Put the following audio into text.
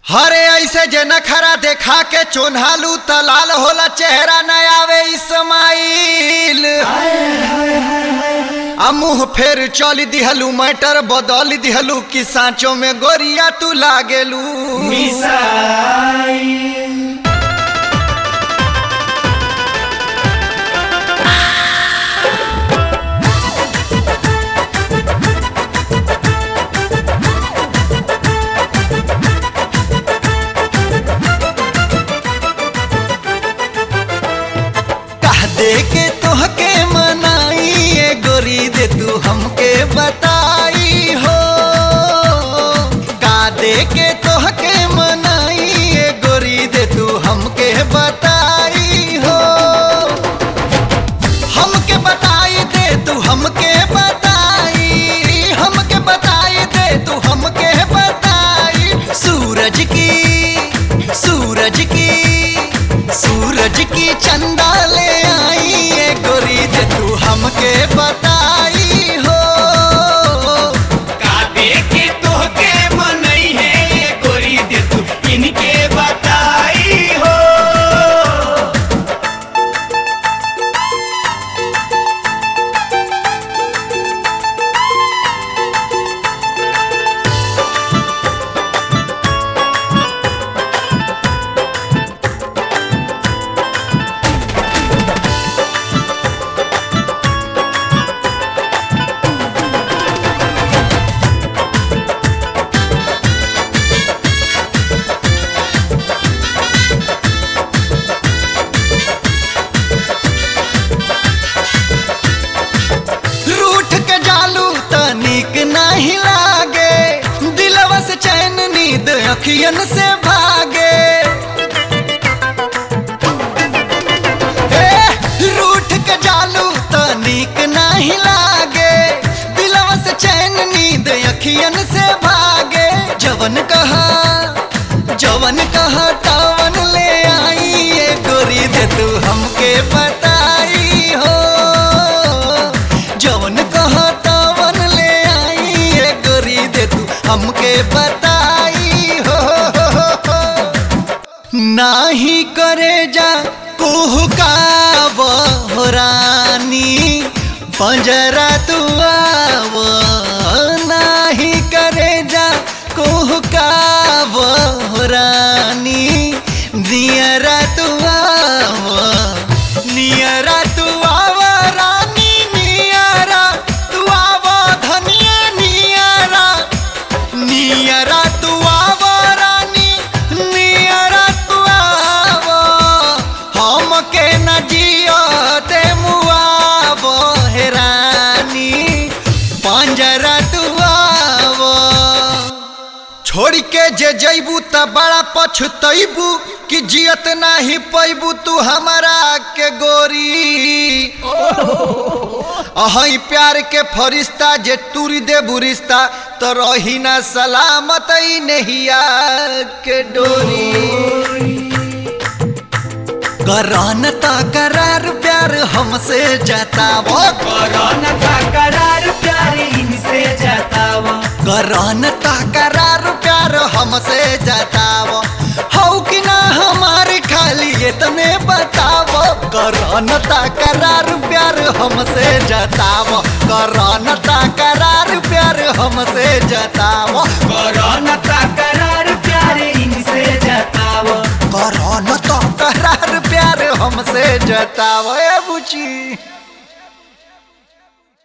हरे ऐसे जे नखरा देखा के चोन्हालू तलाल होला चेहरा न आवे इस्माइल आ मुंह फेर चल दिहलू मैटर बदल दिहलू कि सांचो में गोरिया तू लागेलू कह दे के तोहके मनाई ए गोरी दे तू हमके बताई हो का दे के तोहके मनाई ए गोरी दे तू हमके बताई हो हमके बताई दे तू हमके बताई हमके बताई दे तू हमके बताई सूरज की सूरज की सूरज की चंदा ले आई ये गोरी दे तू हमके बताई हो कादे के तोहके मनई है ये गोरी दे तू इनके बताई हो रूठ के जालू त नीक नहीं लागे दिलवा से चैन नींद अखियन से भागे ए, रूठ के जालू त नीक नहीं लागे दिलवा से चैन नींद अखियन से भागे जवन कहा जवन कहा तवन ले आई ये गोरी दे तू हमके बताई हो जवन कहा तवन ले आई ये गोरी दे तू हमके बताई हो नाही करे जा कुहका रानी पंजरा तू आव नाही करे जा कुहका रानी नियरा तू आव नियरा तू आव रानी नियरा तू आव धनिया नियरा नियरा तू आव रानी नियरा तू आव हमके न जियो दे मुआव हे रानी पंजरा तू आव छोड़ के जे जैबू त बड़ा पछतैबू कि जियत नाही पैबू तू हमारा के गोरी अहई प्यार के फरिश्ता जे तुरी दे बुरिश्ता तो रही ना सलामत ही नहिया के डोरी करान ता करार प्यार हमसे जतावो कोरोना का करार प्यार इनसे जतावा करान ता करार प्यार हमसे जतावो हौ कि ना हमारे खाली इतने बतावो करान ता करार प्यार हमसे जतावो करान ता करार प्यार हमसे जतावो कोरोना का करार प्यार इनसे जतावा करान ता करार प्यार हमसे जतावो ए बुची